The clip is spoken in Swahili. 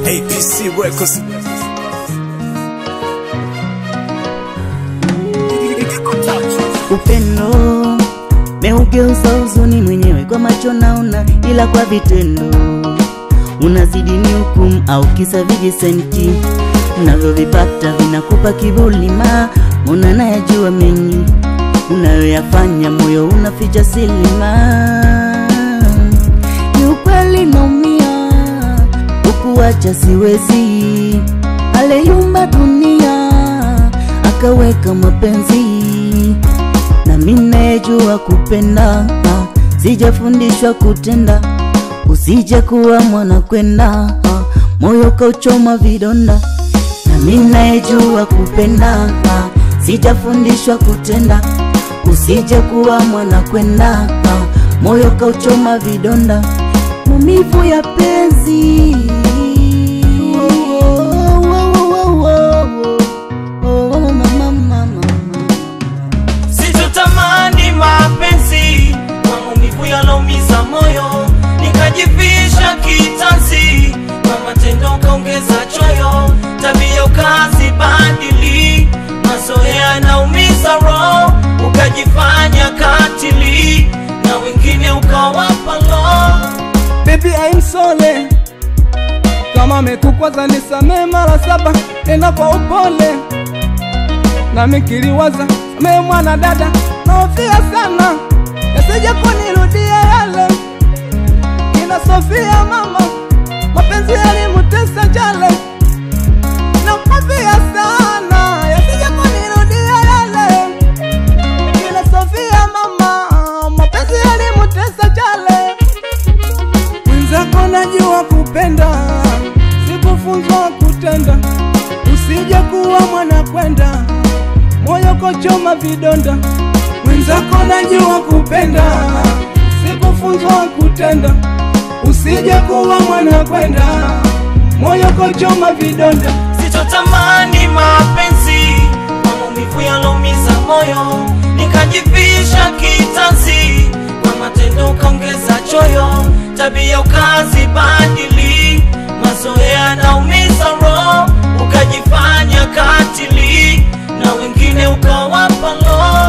APC Records. Upendo meugeuza huzuni mwenyewe, kwa macho naona, ila kwa vitendo unazidi ni hukumu au kisa vijisenti unavyovipata vinakupa kiburi, ma muna nayajua mengi unayoyafanya, moyo unaficha silima. Ni ukweli naumia, ukuacha siwezi, aleyumba dunia akaweka mapenzi na minejua kupenda, ah, sijafundishwa kutenda, usije kuwa mwana kwenda, ah, moyo kauchoma vidonda. Na minejua kupenda, ah, sijafundishwa kutenda, usije kuwa mwana kwenda, ah, moyo kauchoma vidonda, maumivu ya penzi Oh, oh, oh, oh, oh, oh, oh, mama, mama, mama. Sitotamani mapenzi kwa maumivu yaloumiza moyo, nikajivisha kitanzi kwa matendo kaongeza choyo, tabia ukazibadili, mazoea yanaumiza roho, ukajifanya katili na wengine ukawapa lo Baby I'm sorry kama mekukwaza nisamee mara saba, tena kwa upole nami kiliwaza samee mwana dada, naofia sana yasije kunirudia yale kina Sofia mama, mapenzi yalimutesa jale, naofia sana yasije kunirudia yale kina Sofia mama, mapenzi yalimutesa jale mwenzako najua kupenda, sikufunzwa kutenda. Usije kuwa mwana kwenda, moyo kochoma vidonda. Mwenzako najua kupenda, sikufunzwa kutenda. Usije kuwa mwana kwenda, moyo kochoma vidonda. Sitotamani mapenzi kwa maumivu yaloumiza moyo, nikajivisha kitanzi kwa matendo ukaongeza choyo, tabia ukazibadili, mazoea yanaumiza roho, ukajifanya katili na wengine ukawapa lo